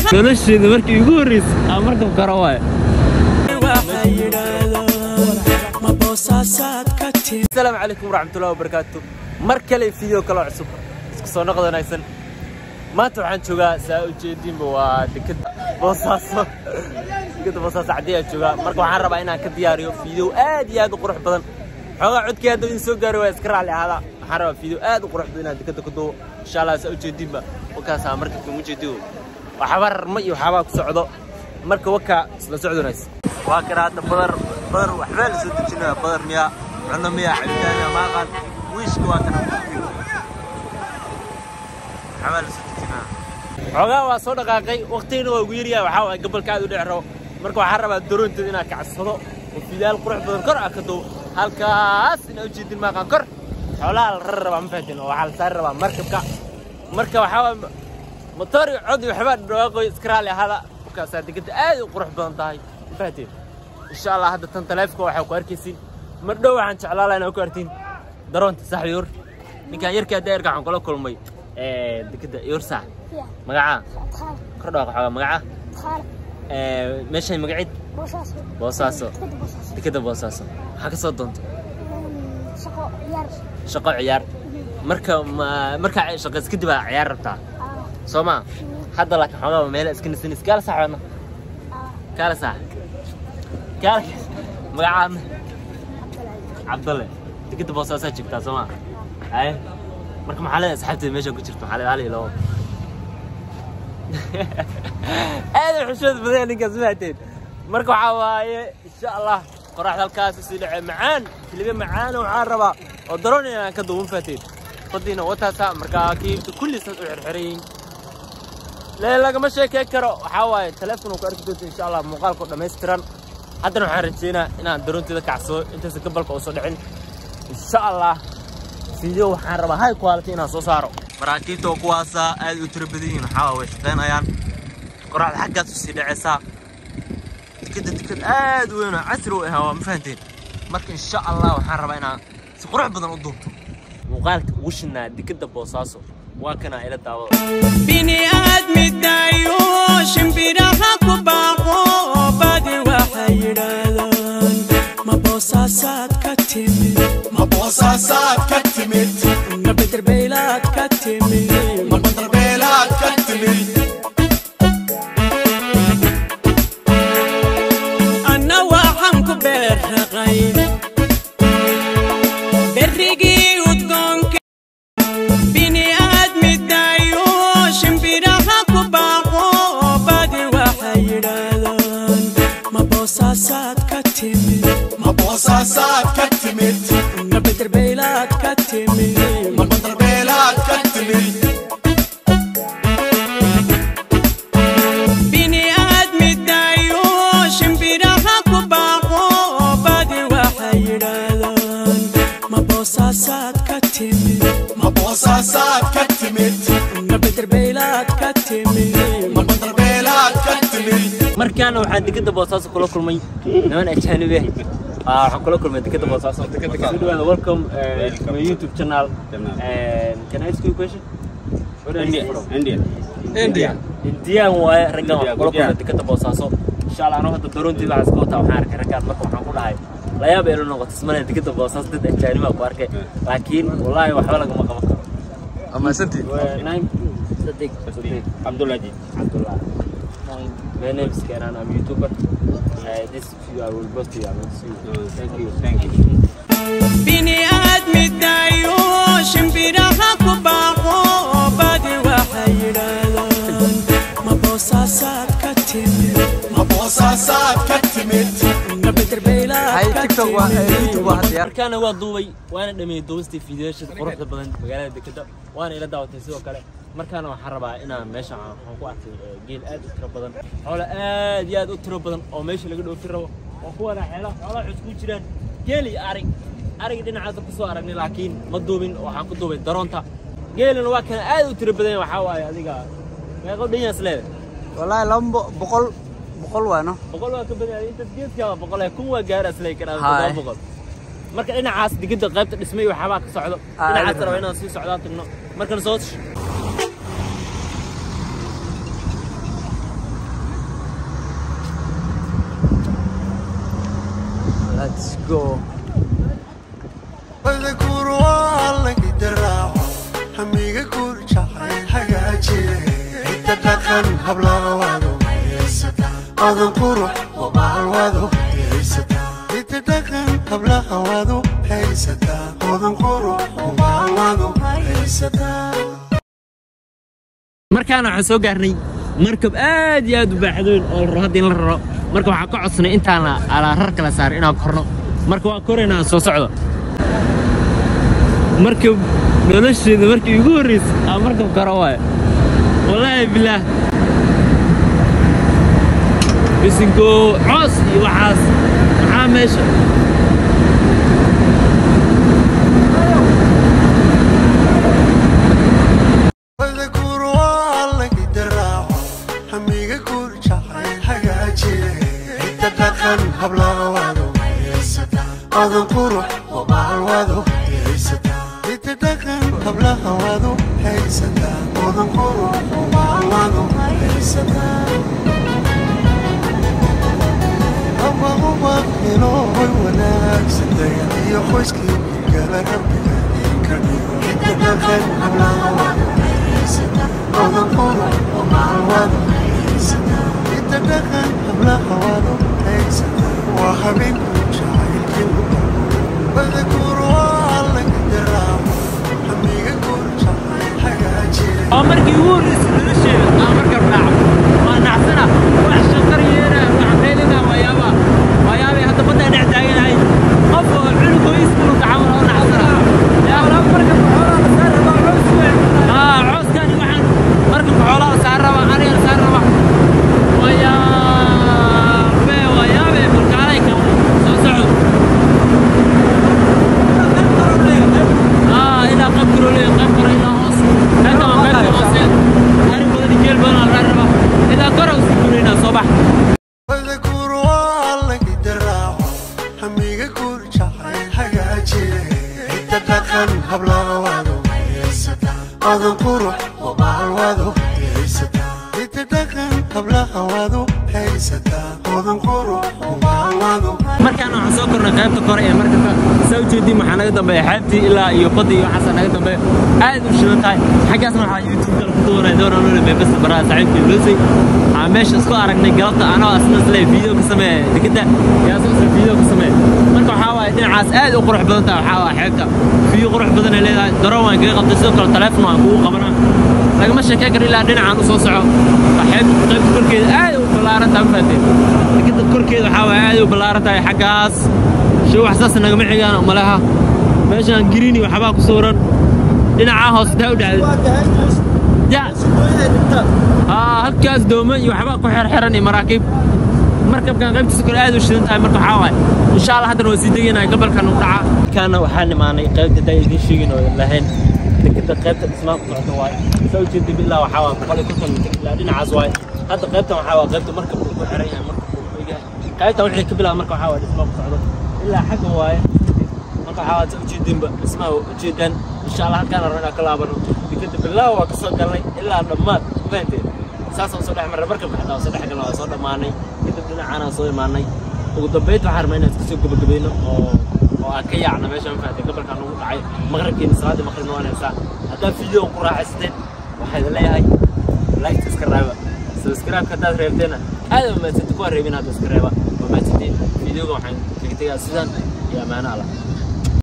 nolosheeda markii igu horreysay aan markab karo waaye asalaamu calaykum waraxmatullahi wabarakaatu mar kale video kaloo cusub isku soo noqod wanaagsan maanta waxaan joogaa saa ujeediinba waa dekada boosaaso dekada boosaaso caddii aan joogaa marka waxaan rabaa inaan ka diyaariyo video aad iyo aad u qurux badan xoogaa codkii hadda idin soo gaari waa iska raalli ahaada waxaan rabaa video aad u qurux badan inaan dekada ku duubo insha allah saa ujeediinba wakaasaa markabka mujeediyo waxba rarma iyo waxaabaa ku socdo marka wakaa isla socdo wanaagsan waa kana hadda badar badar waxbaa la soo dejinaya badar miyaa cunno miyaa cabitaan miyaa maaqaan wiishka waa kana waxbaa la soo dejinaya xoogaa waa soo dhaqaaqay waqtigana waa ugu yaryahay waxaa waay gabalka aad u dhex rabo marka waxaan rabaa daroonteeda inaan kacsado oo fidaal qurux badan kor ah ka duubo halkaas inaa ujeedin maaqaan kor xoolaha la rari rabaa ma fahatin oo waxaa la saari rabaa markabka marka waxaa waay motor iyo cod iyo waxbaa dhawaaqoy iska raalli ahaada markaasaa degada aad u qurux badan tahay ma fahateen insha allah hadda tan taleefka waxaa ku arkaysiin mar dhow waxaan jeclaa lahaa inaa ku artiin daroonta saxbi yor ninkaan yarkaa daerka waxaan kula kulmay dekada yorsa magacaa kor dhawaaq xoogaa magacaa meeshay magaciid boosaaso dekada boosaaso maxaa ka soo doonta shaqo ciyaar marka markaa shaqays kadib aa ciyaar rabtaa soo maa hadda laakiin xoogaa meela iska nisanis kaala saxoona kaala sax kaala magacaa cabdalle dekada boosaasaa joogtaa soo maa haye marka maxaa leedahay asxaabteeda meesha ku jirta maxaa leedahay hal iyo labo aad u xushmad badan ninkaas mahaateen marka waxaa waaye insha allah qoraxda halkaas usii dhacee macaan kelibe macaana waxaan rabaa oo daroon inaan ka duuban faateen badiina wataasa markaa kiibta kulliisaas u xirxirayin lee lagama sheekey karo waxaa waaye taleefon ku arki doonta insha allah muuqaalka dhammaystiran haddana waxaan rajeynaa inaan daroonteeda kacsado intaysa gabalka uusan dhicin insha allah video waxaan rabaa high quality inaan soo saaro maraakiibta oo kuwaasa aad u tiro badan yihiin waxaa way shaqaynayaan qoraxda xaggaas usii dhacaysaa tikada tikad aad weyn oo casri u ahaa waa ma fahanteen marka insha allah waxaan rabaa inaan si qurux badan u duubto muuqaalka ugu shinaa dekada boosaaso waa kanaa ila daawada bini aadmidayo shimbiraha ku baaqo badi waxay yidhaahdaan ma boosaasaad ka timid ma boosaasaad ka timid ma bederbeylaad ka timid ma badarbeelaad ka timid anna waxaan ku beerraqay berrigii udgoonka bini aadmidayo shimbiraha ku baaqo badi waxay yidhaahdaan ma boosaasaad ka timid ma boosaasaad ka timid ma bederbeylaad ka timid ma badarbeelaad ka timid bini aadmidayo shimbiraha ku baaqo badi waxay yidhaahdaan ma boosaasaad ka timid ma boosaasaad ka timid ma bederbeylaad ka timid ma badarbeelaad ka timid markaana waxaan dekada boosaaso kula kulmay niman ajaanib ah Ah, waxaan kula kulmay dekada boosaaso soo dhawaada welcome uh, to my youtube channel and can I ask you a question Where are you from? india indian waaye raggan waxaan kula Indian. kulmay dekada boosaaso insha allah anoo hadda daroontii waxaan iska wataa waxaan arkay raggaan marka waxaan ku dhahay layaab eelo noqoto ismale dekada boosaaso dad ajaanibaa ku arkay laakiin wallaahi waxba lagama qaban karo amaasantii name Sadiq Sadiq Abdulaziz. Abdullah. My name is Kenan. I'm a YouTuber. Uh, this video I will post to you. I will see you. Thank you. Thank you. bini aadmidayo shimbiraha ku baaqo badi waxay yidhaahdaan ma boosaasaad ka timid ma boosaasaad ka timid ma bederbeylaad ka timid markaana waa duubay waana dhameeyey duubistii fiidiyoshada quruxda badan magaalada dekeda waana ila daawatay sidoo kale markaana waxaan rabaa inaan meesha waxaan ku arkay eh, geel aad u tiro badan xoolo aad iyo aad u tiro badan oo meesha laga dhoofin rabo oo kuwana xeelaha xoolaha cusub ku jiraan geel iyo arig ariga dhinacaasa kusoo aragnay laakiin ma duubin waxaan ku duubay daroonta geelina waa kana aad u tiro badan waxaa waaye adiga meeqo dhanyaas leedahay والله لما بقول بقول وينه boqol waa ka badan inta geedka waa boqol eh, kun waa gaaraas lay karaa Haye. todoba boqol marka dhinacaas digida qaybta dhismay waxaabaa ka socdo Haye. dhinacaas raba inaan sii socdaan tagno markan soo Let's go. واذكر والله قد راعوا حميقة كل شعر حاجاتي انت دخل هبلا وادو اذكر وبعل وادو انت دخل هبلا وادو هيستا اذكر وبعل وادو هيستا markaana waxaan soo gaarnay markab aad iyo aad u baaxdoon oo la rabo hadda in la raro marka waxaan ka codsanay intaan alaa rar kala saaray inaan korno marka waa koraynaa soo socdo markab nolosheeda markii igu horreysay aa markab karo waaye wallaahi bilaah bisinko coos iyo waxaas maxaa meesha واذكر والله قد راعوا حميقة كل شعر حاجاتي انت دخل هبلا وادو اذكر وبعل وادو انت دخل هبلا وادو هيستا اذكر وبعل وادو هيستا أبا أبا إلهي وناكسن دايتي خوشكي قال ربك كبير انت دخل هبلا وادو أذكر وبعل وادو انت دخل هبلا وادو هيستا وحبيب شاعر كلمة واذكر والله قد راعوا حميقة كل شعر حاجاتي oo markii ugu horreysay nolosheeda aa markab raaco waa nacsana wax shaqar yeena wax meelina waayaaba waayaabay hadda badda dhex taaganahay qof oo cunugoo iskuulka camal oo nacsana yaa markabka xoolaha la saar rabaa coos weyn aa cooskani waxaan markabka xoolaha la saar rabaa aniga la saar rabaa waayaabe waayaabe mulkaalay ka soo socdo aa ilaa qayb kaloo leeyahay qayb kale ilaa hoos halkan waa qaybta hoose ari badan iyo geel badan aa laga rabaa ilaa kor usii gureynaa soo bax واذكر والله قد راعوا حميقة كل شعر حاجاتي انت دخل هبلا وادو اذكر وبعل وادو انت دخل هبلا وادو هيستا اذكر وبعل وادو markaan waxaan soo kornay qaybta kore ee markabka saa ujeedin waxaa naga dambeeya xeebtii ilaa iyo badda iyo waxaasaa naga dambeeya aad u shidan tahay xaggaasna waxaa youtube kale ku doonay doonaan ule beebasta baraha saaxiibkii loosay waxaa meesha isku aragnay galabta anoo asna isle video ka sameeya dekeda yaasoo isle video ka sameeya marka waxaa waaye dhinacaas aad u qurux badan tahay waxaa waaye xeebta fiyo qurux badan ay leedahay daroon waan kaga qabtay sidoo kale taleefon waan kugu qabanaa lagama sheekey karo ilaa dhinacaan u soo soco waa xeeb qaybta korkeeda aad u ballaaran tahay mafaatee dekeda korkeeda waxaa waaye aad u ballaaran tahay xaggaas show wax saas nagama xigaan umaleha meeshaan giriini waxbaa ku sawiran dhinacaa hoose taa u dhacday ya aa halkaas dooma iyo waxbaa ku xerxeran iyo maraakiib markabkan qaybtiisa kale aad u shidan tahay marka waxaa waaye insha allah haddana waa sii degaynaa gabalkan u dhaca kaana waxaa nimaanay qaybta daa idiin sheegin oo lahayn dekeda qaybta dhismaha ku socota waaye saa ujeeda bilaa waxaa waa boqol iyo konton mitir ilaa dhinacaas waaye hadda qaybtan waxaa waa qaybta markabka ku xiran yahay markabka uu egahay qaybtan wixii ka bilaaba marka waxaa waa dhismaha ku socdo ilaa xagga waaye marka waxaa waad ujeedinba dhismaha ujeedaan insha allah halkaan rabno inaan ka laabano dekeda bilaa waa kasoo galnay ilaa dhammaad fahanteen saasaan soo dhex marray markabka xitaa waa soo dhex galnay waa soo dhammaanay kadib dhinacaanaan soo imaanay ugu dambayd waxaan rabnaa inaan iska soo gabagabayno oo oo aan ka yaacno meeshaan fahanteen gabalkaan ugu dhacay maqribkeena salaadii maqribna waan haysaa haddaad video ku raaxaysateen waxaa idin leeyahay like iska raaba subscribe haddaad reebteena aad waa mahadsanti kuwaa reebin hadda iska reeba waa mahadsantiin videoga waxaan kaga tegaa sidan iyo ammaano allah